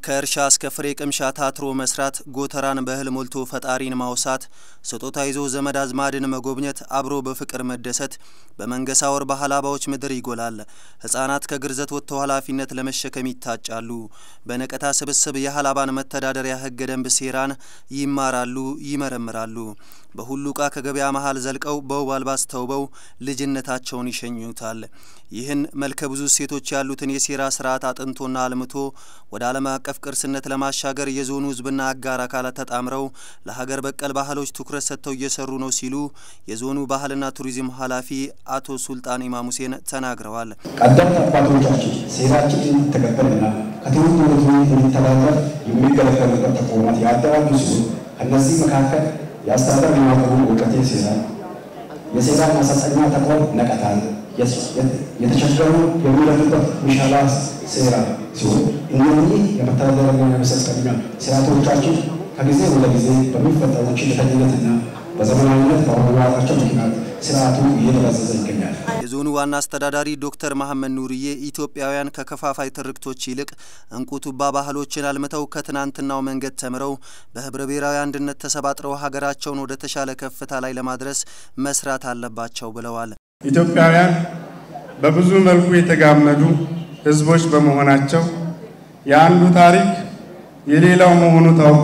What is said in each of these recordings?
ከእርሻ እስከ ፍሬ ቅምሻ ታትሮ መስራት፣ ጎተራን በእህል ሞልቶ ፈጣሪን ማውሳት፣ ስጦታ ይዞ ዘመድ አዝማድን መጎብኘት፣ አብሮ በፍቅር መደሰት በመንገሳ ወር በሀላባዎች ምድር ይጎላል። ሕፃናት ከግርዘት ወጥተው ኃላፊነት ለመሸከም ይታጫሉ። በነቀታ ስብስብ የሀላባን መተዳደሪያ ሕገ ደንብ ሴራን ይማራሉ፣ ይመረምራሉ። በሁሉ ዕቃ ከገበያ መሀል ዘልቀው በውብ አልባስ ተውበው ልጅነታቸውን ይሸኙታል። ይህን መልከ ብዙ እሴቶች ያሉትን የሴራ ስርዓት አጥንቶና አልምቶ ወደ ዓለም አቀፍ ቅርስነት ለማሻገር የዞኑ ሕዝብና አጋር አካላት ተጣምረው ለሀገር በቀል ባህሎች ትኩረት ሰጥተው እየሰሩ ነው ሲሉ የዞኑ ባህልና ቱሪዝም ኃላፊ አቶ ሱልጣን ኢማም ሁሴን ተናግረዋል። ቀደምት አባቶቻችን ሴራችን እንዲተገበርና ከትውልድ ወደ ትውልድ እንዲተላለፍ የሚገለገሉበት ተቋማት ያደራጁ ሲሆን ከእነዚህ መካከል የአስተዳደር ልማቱ እውቀቴ ሴራ፣ የሴራ ማሰልጠኛ ተቋም ነቀታል፣ የተቸገሩ የሚረዱበት ሚሻላ ሴራ ሲሆን እነዚህ የመተዳደሪያ ማሰልጠኛ ስርዓቶቻችን ከጊዜ ወደ ጊዜ በሚፈጠሩ ችልተኝነትና በዘመናዊነት በመዋጣቸው ምክንያት ስርዓቱ እየደበዘዘ ይገኛል። የዞኑ ዋና አስተዳዳሪ ዶክተር መሐመድ ኑርዬ ኢትዮጵያውያን ከከፋፋይ ትርክቶች ይልቅ እንቁ ቱባ ባህሎችን አልምተው ከትናንትናው መንገድ ተምረው በህብረ ብሔራዊ አንድነት ተሰባጥረው ሀገራቸውን ወደ ተሻለ ከፍታ ላይ ለማድረስ መስራት አለባቸው ብለዋል። ኢትዮጵያውያን በብዙ መልኩ የተጋመዱ ህዝቦች በመሆናቸው የአንዱ ታሪክ የሌላው መሆኑ ታውቆ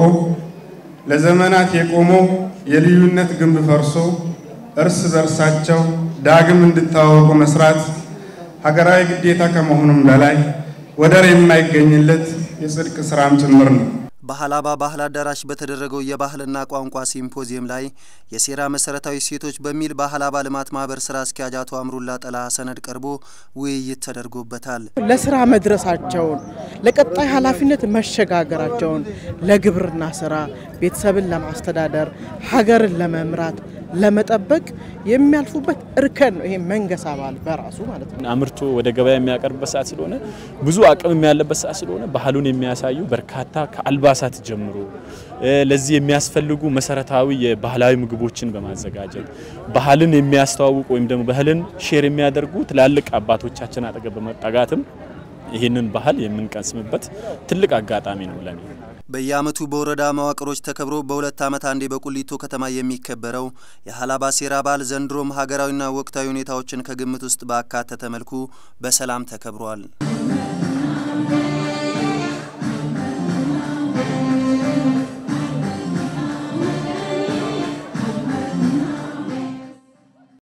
ለዘመናት የቆመው የልዩነት ግንብ ፈርሶ እርስ በርሳቸው ዳግም እንዲተዋወቁ መስራት ሀገራዊ ግዴታ ከመሆኑም በላይ ወደር የማይገኝለት የጽድቅ ስራም ጭምር ነው። በሀላባ ባህል አዳራሽ በተደረገው የባህልና ቋንቋ ሲምፖዚየም ላይ የሴራ መሰረታዊ እሴቶች በሚል በሀላባ ልማት ማህበር ስራ አስኪያጅ አቶ አምሩላ ጠላ ሰነድ ቀርቦ ውይይት ተደርጎበታል። ለስራ መድረሳቸውን፣ ለቀጣይ ኃላፊነት መሸጋገራቸውን፣ ለግብርና ስራ፣ ቤተሰብን ለማስተዳደር፣ ሀገርን ለመምራት ለመጠበቅ የሚያልፉበት እርከን ነው። ይሄ መንገሳ ባህል በራሱ ማለት ነው። አምርቶ ወደ ገበያ የሚያቀርብበት ሰዓት ስለሆነ ብዙ አቅም ያለበት ሰዓት ስለሆነ ባህሉን የሚያሳዩ በርካታ ከአልባሳት ጀምሮ ለዚህ የሚያስፈልጉ መሰረታዊ የባህላዊ ምግቦችን በማዘጋጀት ባህልን የሚያስተዋውቁ ወይም ደግሞ ባህልን ሼር የሚያደርጉ ትላልቅ አባቶቻችን አጠገብ በመጠጋትም ይህንን ባህል የምንቀስምበት ትልቅ አጋጣሚ ነው ለኔ። በየዓመቱ በወረዳ መዋቅሮች ተከብሮ በሁለት ዓመት አንዴ በቁሊቶ ከተማ የሚከበረው የሀላባ ሴራ በዓል ዘንድሮም ሀገራዊና ወቅታዊ ሁኔታዎችን ከግምት ውስጥ ባካተተ መልኩ በሰላም ተከብሯል።